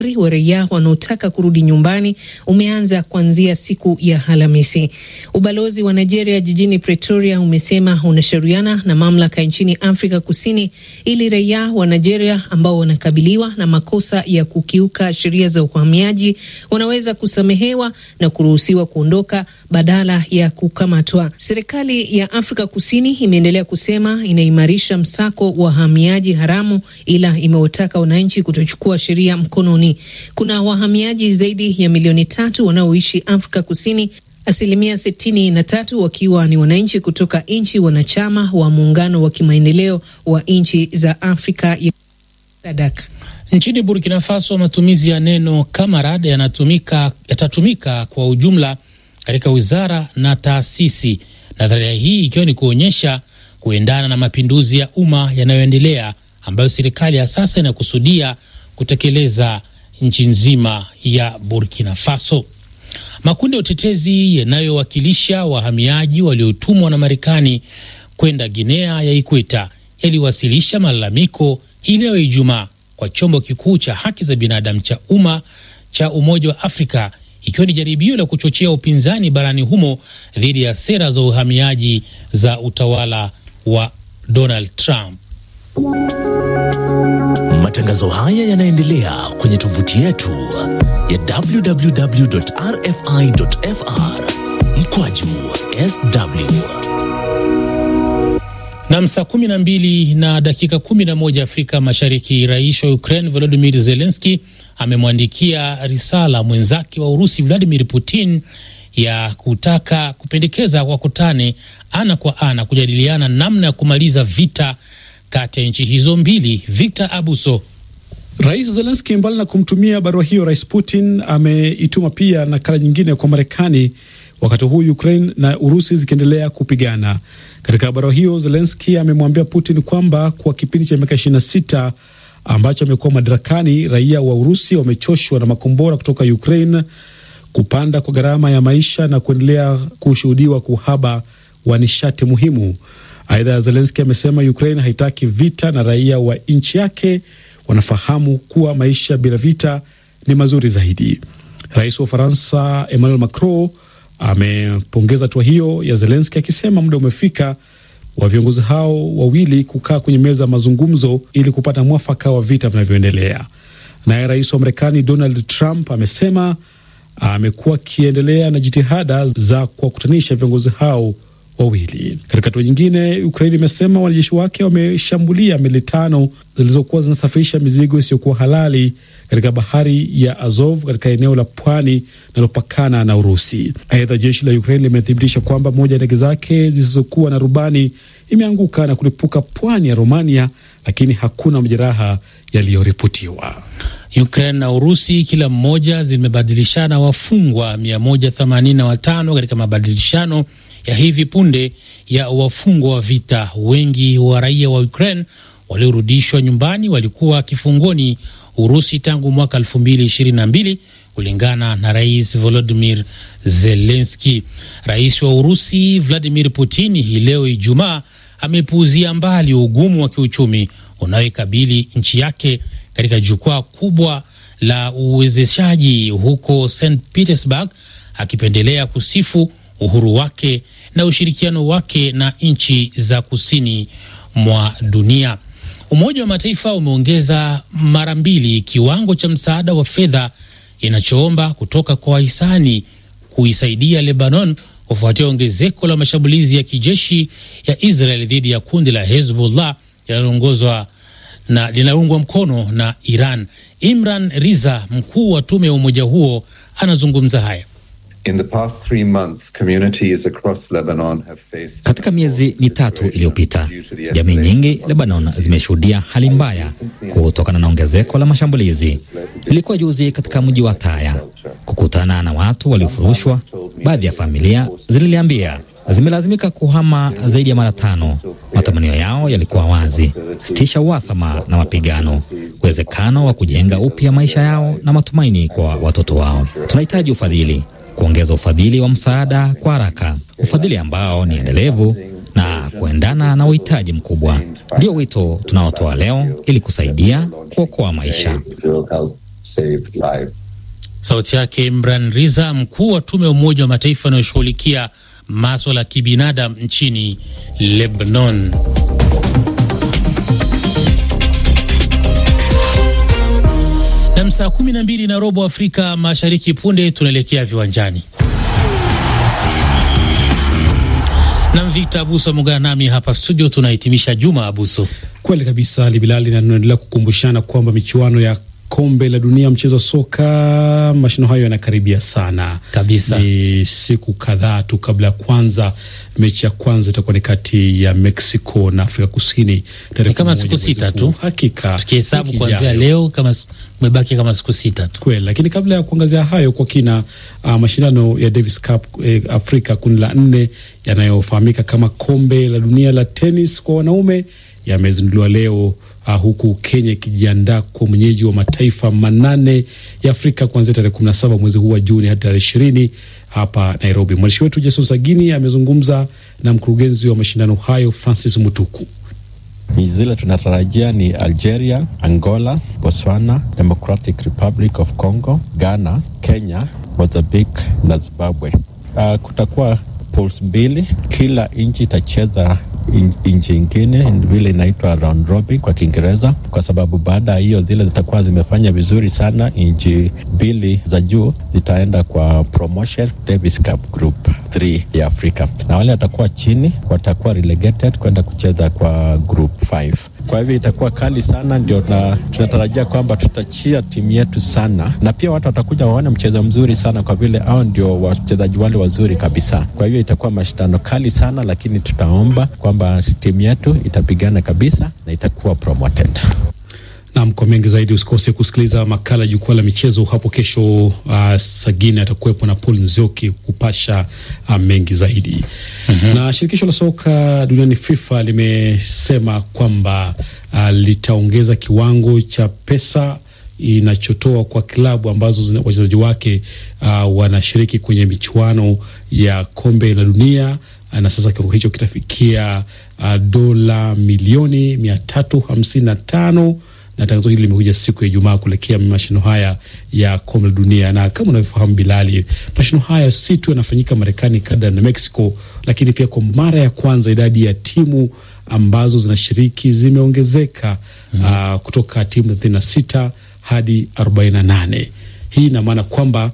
wa raia wanaotaka kurudi nyumbani umeanza kuanzia siku ya Alhamisi. Ubalozi wa Nigeria jijini Pretoria umesema unashauriana na mamlaka nchini Afrika Kusini ili raia wa Nigeria ambao wanakabiliwa na makosa ya kukiuka sheria za uhamiaji wanaweza kusamehewa na kuruhusiwa kuondoka badala ya kukamatwa. Serikali ya Afrika Kusini imeendelea kusema inaimarisha msako wa wahamiaji haramu, ila imewataka wananchi kutochukua sheria mkononi. Kuna wahamiaji zaidi ya milioni tatu wanaoishi Afrika Kusini, asilimia sitini na tatu wakiwa ni wananchi kutoka nchi wanachama wa muungano wa kimaendeleo wa nchi za Afrika ya SADC. Nchini Burkina Faso, matumizi ya neno kamarad yanatumika yatatumika kwa ujumla katika wizara na taasisi, nadharia hii ikiwa ni kuonyesha kuendana na mapinduzi ya umma yanayoendelea ambayo serikali ya sasa inakusudia kutekeleza nchi nzima ya Burkina Faso. Makundi ya utetezi yanayowakilisha wahamiaji waliotumwa na Marekani kwenda Guinea ya Ikweta yaliwasilisha malalamiko hii leo Ijumaa kwa chombo kikuu cha haki za binadamu cha umma cha Umoja wa Afrika ikiwa ni jaribio la kuchochea upinzani barani humo dhidi ya sera za uhamiaji za utawala wa Donald Trump. Matangazo haya yanaendelea kwenye tovuti yetu ya www.rfi.fr mkwaju sw Nam, saa kumi na mbili na dakika kumi na moja Afrika Mashariki. Rais wa Ukraine Volodymyr Zelensky amemwandikia risala mwenzake wa Urusi Vladimir Putin ya kutaka kupendekeza wakutane ana kwa ana kujadiliana namna ya kumaliza vita kati ya nchi hizo mbili. Victor Abuso. Rais Zelenski mbali na kumtumia barua hiyo, Rais Putin ameituma pia nakala nyingine kwa Marekani, wakati huu Ukraine na Urusi zikiendelea kupigana. Katika barua hiyo, Zelenski amemwambia Putin kwamba kwa kipindi cha miaka 26 ambacho amekuwa madarakani, raia wa Urusi wamechoshwa na makombora kutoka Ukraine, kupanda kwa gharama ya maisha na kuendelea kushuhudiwa kwa uhaba wa nishati muhimu. Aidha, Zelenski amesema Ukraine haitaki vita na raia wa nchi yake wanafahamu kuwa maisha bila vita ni mazuri zaidi. Rais wa Ufaransa Emmanuel Macron amepongeza hatua hiyo ya Zelenski akisema muda umefika wa viongozi hao wawili kukaa kwenye meza ya mazungumzo ili kupata mwafaka wa vita vinavyoendelea. Naye rais wa Marekani Donald Trump amesema amekuwa akiendelea na jitihada za kuwakutanisha viongozi hao wawili. Katika hatua nyingine, Ukraini imesema wanajeshi wake wameshambulia meli tano zilizokuwa zinasafirisha mizigo isiyokuwa halali katika bahari ya Azov katika eneo la pwani linalopakana na Urusi. Aidha, jeshi la Ukraini limethibitisha kwamba moja ya ndege zake zisizokuwa na rubani imeanguka na kulipuka pwani ya Romania, lakini hakuna majeraha yaliyoripotiwa. Ukraine na Urusi kila mmoja zimebadilishana wafungwa 185 katika mabadilishano ya hivi punde ya wafungwa wa vita. Wengi wa raia wa Ukraine waliorudishwa nyumbani walikuwa kifungoni Urusi tangu mwaka 2022 kulingana na Rais Volodymyr Zelensky. Rais wa Urusi Vladimir Putin hii leo Ijumaa amepuuzia mbali ugumu wa kiuchumi unaoikabili nchi yake katika jukwaa kubwa la uwezeshaji huko St Petersburg, akipendelea kusifu uhuru wake na ushirikiano wake na nchi za kusini mwa dunia. Umoja wa Mataifa umeongeza mara mbili kiwango cha msaada wa fedha inachoomba kutoka kwa wahisani kuisaidia Lebanon kufuatia ongezeko la mashambulizi ya kijeshi ya Israel dhidi ya kundi la Hezbollah linaloongozwa na linaloungwa mkono na Iran. Imran Riza, mkuu wa tume ya umoja huo, anazungumza haya. In the past three months, communities across Lebanon have faced... Katika miezi mitatu iliyopita, jamii nyingi Lebanon zimeshuhudia hali mbaya kutokana na ongezeko la mashambulizi. Ilikuwa juzi katika mji wa Taya kukutana na watu waliofurushwa. Baadhi ya familia zililiambia zimelazimika kuhama zaidi ya mara tano. Matamanio yao yalikuwa wazi: sitisha uhasama na mapigano, uwezekano wa kujenga upya maisha yao na matumaini kwa watoto wao. Tunahitaji ufadhili kuongeza ufadhili wa msaada kwa haraka, ufadhili ambao ni endelevu na kuendana na uhitaji mkubwa. Ndio wito tunaotoa leo ili kusaidia kuokoa maisha. saved lives. Sauti yake Imran Riza, mkuu wa tume ya Umoja wa Mataifa anayoshughulikia maswala ya kibinadamu nchini Lebanon. Na saa kumi na mbili na robo Afrika Mashariki, punde tunaelekea viwanjani na Victor Abuso ameungana nami hapa studio. Tunahitimisha juma Abuso. Kweli kabisa Ali Bilali, na tunaendelea kukumbushana kwamba michuano ya kombe la dunia mchezo wa soka, mashindano hayo yanakaribia sana kabisa. Ni siku kadhaa tu kabla ya kwanza. Mechi ya kwanza itakuwa ni kati ya Mexico na Afrika Kusini tarehe kama siku sita tu, hakika tukihesabu kuanzia leo, kama umebaki kama siku sita tu kweli. Lakini kabla ya kuangazia hayo kwa kina, uh, mashindano ya Davis Cup eh, Afrika kundi la nne yanayofahamika kama kombe la dunia la tenis kwa wanaume yamezinduliwa leo. Uh, huku Kenya ikijiandaa kwa mwenyeji wa mataifa manane ya Afrika kuanzia tarehe kumi na saba mwezi huu wa Juni hadi tarehe ishirini hapa Nairobi. Mwandishi wetu Jason Sagini amezungumza na mkurugenzi wa mashindano hayo Francis Mutuku. Zile tunatarajia ni Algeria, Angola, Botswana, Democratic Republic of Congo, Ghana, Kenya, Mozambique na Zimbabwe. Uh, kutakuwa pools mbili, kila nchi itacheza nchi ingine vile inaitwa round robin kwa Kiingereza, kwa sababu baada ya hiyo zile zitakuwa zimefanya vizuri sana, nchi mbili za juu zitaenda kwa promotion Davis Cup Group 3 ya Afrika, na wale watakuwa chini watakuwa relegated kwenda kucheza kwa group 5. Kwa hivyo itakuwa kali sana, ndio na tunatarajia kwamba tutachia timu yetu sana, na pia watu watakuja waone mchezo mzuri sana, kwa vile hao ndio wachezaji wale wazuri kabisa. Kwa hivyo itakuwa mashindano kali sana, lakini tutaomba kwamba timu yetu itapigana kabisa na itakuwa promoted. Nam, kwa mengi zaidi usikose kusikiliza makala jukwaa la michezo hapo kesho. Uh, Sagine atakuwepo na Paul Nzioki kupasha uh, mengi zaidi mm -hmm. Na shirikisho la soka duniani FIFA limesema kwamba uh, litaongeza kiwango cha pesa inachotoa kwa klabu ambazo wachezaji wake uh, wanashiriki kwenye michuano ya kombe la dunia uh, na sasa kiwango hicho kitafikia uh, dola milioni mia tatu hamsini na tano na tangazo hili limekuja siku ya Ijumaa kuelekea mashindano haya ya kombe la dunia. Na kama unavyofahamu Bilali, mashindano haya si tu yanafanyika Marekani, Canada na Mexico, lakini pia kwa mara ya kwanza idadi ya timu ambazo zinashiriki zimeongezeka mm -hmm. uh, kutoka timu thelathini na sita hadi arobaini na nane. Hii ina maana kwamba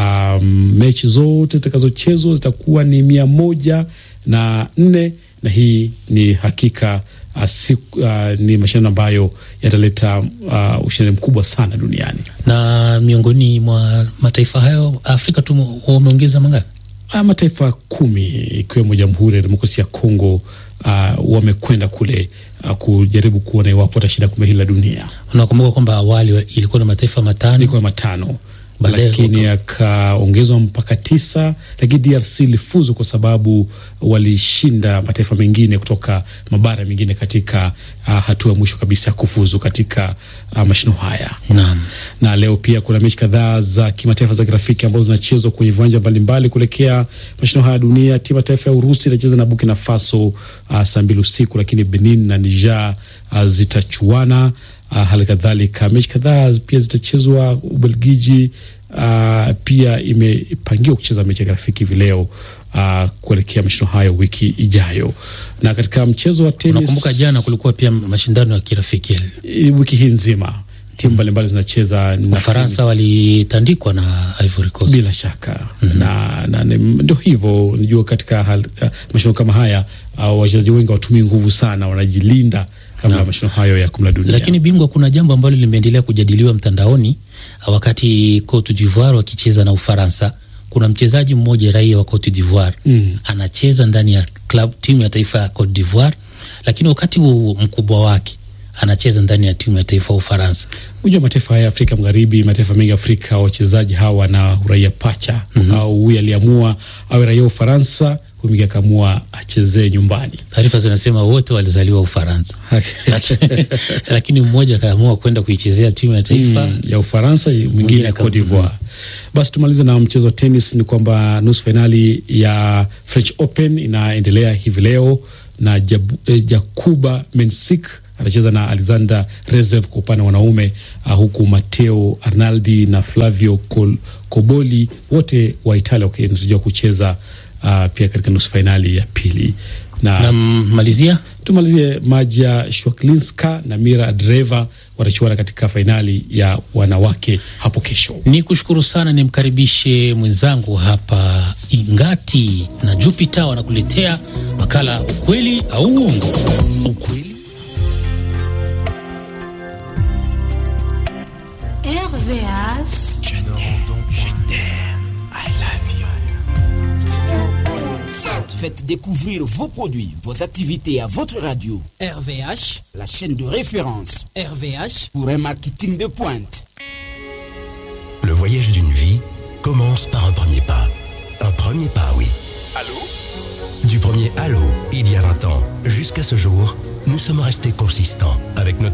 um, mechi zote zitakazochezwa zitakuwa ni mia moja na nne na hii ni hakika Uh, si, uh, ni mashindano ambayo yataleta uh, ushindani mkubwa sana duniani. Na miongoni mwa mataifa hayo Afrika tu wameongeza mangapi? Uh, mataifa kumi ikiwemo Jamhuri ya Demokrasia ya Kongo uh, wamekwenda kule uh, kujaribu kuona iwapo watashinda kombe hili la dunia. Unakumbuka kwamba awali ilikuwa na mataifa matano, ilikuwa matano lakini akaongezwa mpaka tisa, lakini DRC ilifuzu kwa sababu walishinda mataifa mengine kutoka mabara mengine katika uh, hatua ya mwisho kabisa ya kufuzu katika uh, mashindano haya. Naam. Na leo pia kuna mechi kadhaa za kimataifa za kirafiki ambazo zinachezwa kwenye viwanja mbalimbali kuelekea mashindano haya ya dunia. Timu ya taifa ya Urusi itacheza na Burkina Faso uh, saa mbili usiku, lakini Benin na Niger uh, zitachuana. Uh, hali kadhalika mechi kadhaa pia zitachezwa. Ubelgiji uh, pia imepangiwa kucheza mechi ya kirafiki hivi leo uh, kuelekea mashindano hayo wiki ijayo. Na katika mchezo wa tenis, unakumbuka jana kulikuwa pia mashindano ya kirafiki wiki hii nzima timu mbalimbali zinacheza. Ufaransa walitandikwa na Ivory Coast bila shaka mm -hmm. na, na ndio hivyo, unajua katika uh, mashindano kama haya uh, wachezaji wengi watumii nguvu sana, wanajilinda kabla ya mashindano hayo ya kombe la dunia. Lakini bingwa, kuna jambo ambalo limeendelea kujadiliwa mtandaoni wakati Cote d'Ivoire wakicheza na Ufaransa. Kuna mchezaji mmoja raia wa Cote d'Ivoire mm. anacheza ndani ya club timu ya taifa ya Cote d'Ivoire, lakini wakati huo mkubwa wake anacheza ndani ya timu ya taifa ya Ufaransa. Unajua mataifa haya Afrika Magharibi, mataifa mengi Afrika, wachezaji hawa wana uraia pacha mm -hmm. au huyu aliamua awe raia wa Ufaransa huyu akaamua achezee nyumbani. Taarifa zinasema wote walizaliwa Ufaransa lakini, lakini mmoja akaamua kwenda kuichezea timu ya taifa mm, ya Ufaransa, mwingine Cote d'Ivoire. Basi tumalize na mchezo wa tenis. Ni kwamba nusu fainali ya French Open inaendelea hivi leo na Jab, eh, Jakuba Mensik atacheza na Alexander Rezev kwa upande wa wanaume uh, huku Matteo Arnaldi na Flavio Col Koboli wote wa Italia wakitarajiwa kucheza uh, pia katika nusu fainali ya pili na Nammalizia tumalizie Maja Shwaklinska na Mira Dreva watachuana katika fainali ya wanawake hapo kesho. ni kushukuru sana, nimkaribishe mwenzangu hapa Ingati na Jupiter wanakuletea makala ukweli au uongo. Ukweli RVH. Faites découvrir vos produits, vos activités à votre radio. RVH, la chaîne de référence RVH, pour un marketing de pointe. Le voyage d'une vie commence par un premier pas. Un premier pas, oui. Allô Du premier Allô, il y a 20 ans, jusqu'à ce jour, nous sommes restés consistants avec notre